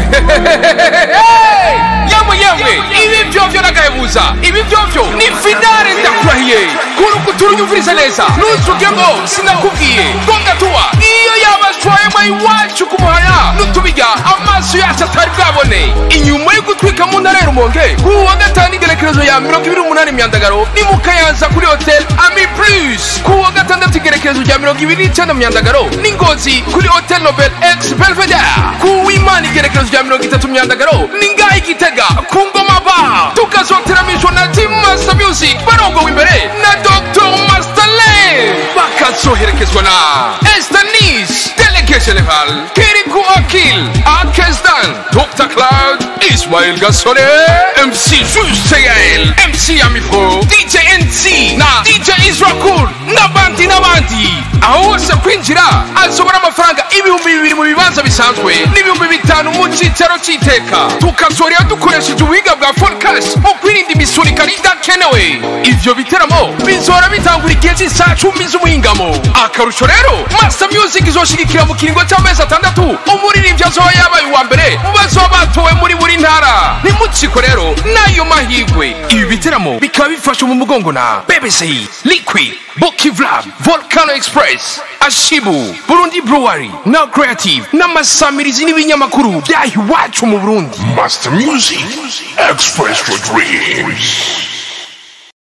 yamwe yamwe ibi vyovyo nagahebuza ibi vyovyo ni finale ndakurahiye kuruku turunyumviriza neza ntuzuge ngo sinakubwiye ngo ngatuwa iyo yabashwayemwe iwacu kumuhaya n'utubirya amaso yacu atari bwabone inyuma yo gutwika mu ntara ya rumonge ku wa gatanu igerekerezo ya mirongo ibiri n'umunani myandagaro ni mu kayanza kuri hotel ami plus ku wa gatandatu igerekerezo rya mirongo ibiri n'icenda myandagaro ni ngozi kuri hotel nobel ex belvedere ku w'imana igerekerezo rya mirongo itatu myandagaro ni ngaho igitega ku ngoma ba tukazoteramishwa na team master music barongowe imbere na dr masterland bakazoherekezwa na estanis delege general kiriku akil akesdan dr cloud ismail gasore mc juseyael mc amifro dj nc na dj israel n'abandi n'abandi aho hose kwinjira azobona amafaranga ibihumbi bibiri mu bibanza bisanzwe n'ibihumbi bitanu mu cyicaro cy'iteka tukazorera dukoresheje ubuhinga bwa forecast mu kwirinda imisurikano idakenewe ivyo biteramo bizora bitangura igihe cy'isaha cumi z'umuhingamo akarusho rero master music izoshigikira mu kiringo cy'amezi atandatu umuririmbyi azoba yabaye uwa mbere mu bazoba batowe muri buri ntara nimutsiko rero n'ayo mahigwe ibi biteramo bikaba bifasha mu mugongo na bbc liquid bokivlab volcano express ashibu burundi brewery na creative n'amasamirizi n'ibinyamakuru byaha iwacu mu burundi Master Music, Express for Dreams.